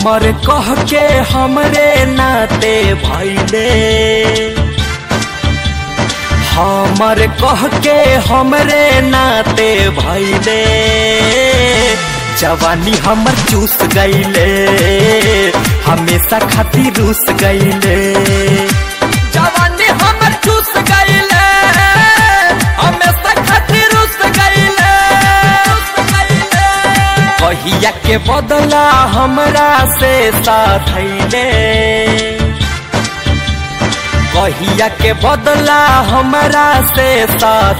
हमर कह के हमरे नाते भैले हमर कह के हमरे नाते भैले जवानी हमर चूस गईले हमेशा खातिर रूस गईले जवानी हमर चूस गईले हमेशा खातिर रूस गईले कहिया के बदला हमरा से साथ कहिया के बदला हमरा से साथ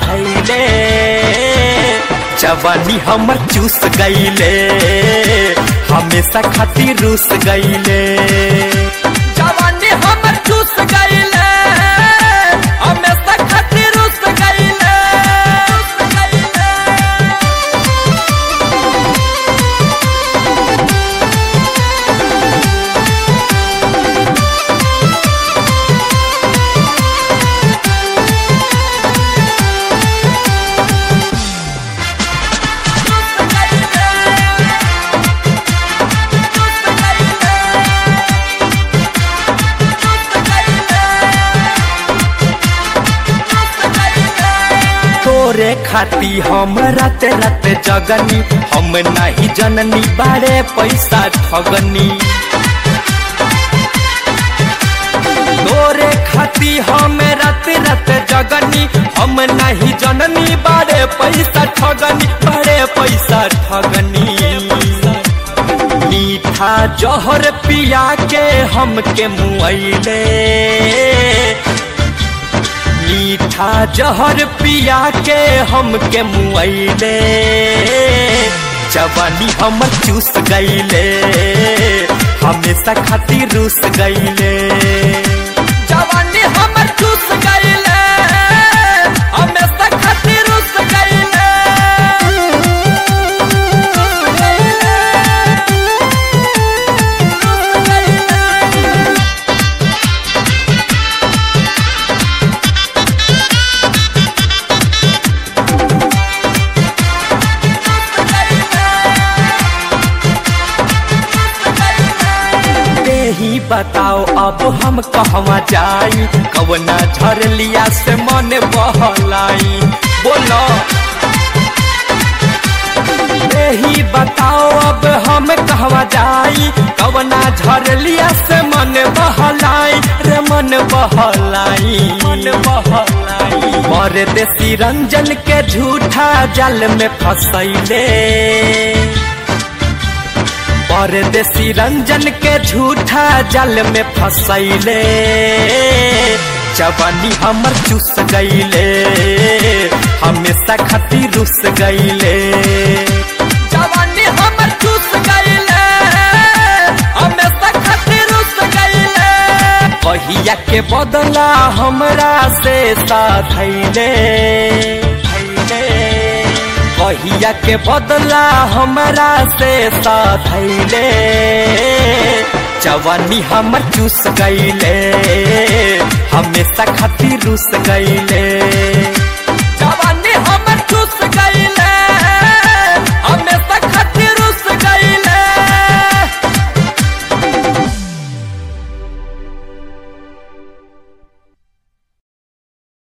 जवानी हमर चूस गईले हमेशा खातिर रूस गईले जवानी हमर चूस गईले हमेशा खातिर रूस गईले तोरे खाती हम रात रात जगनी हम नहीं जननी बारे पैसा ठगनी तोरे खाती हम रात रात जगनी हम नहीं जननी बारे पैसा ठगनी बारे पैसा ठगनी मीठा जहर पिया के हमके मुआइले मीठा जहर पिया के हमके मुआइले जवानी हमर चूस गईले हमेशा खातिर रूस गईले जवानी हमर चूस गईले हमेशा खातिर रूस गईले ही बताओ अब हम कहवा जाई कवना झरलिया से मन बहलाई बोलो ही बताओ अब हम कहवा जाई कवना झरलिया से मन बहलाई रे मन बहलाई मन बहलाई मर देसी रंजन के झूठा जल में फसैले परदेसी रंजन के झूठा जल में फसैले जवानी हमर चूस गईले हमेशा खातिर रुस गईले जवानी हमर चूस गईले हमेशा खातिर रुस गईले कहिया के बदला हमरा से साथ कहिया के बदला हमरा से साथ जवानी हमर चूस गईले हमेशा खातिर रुस गईले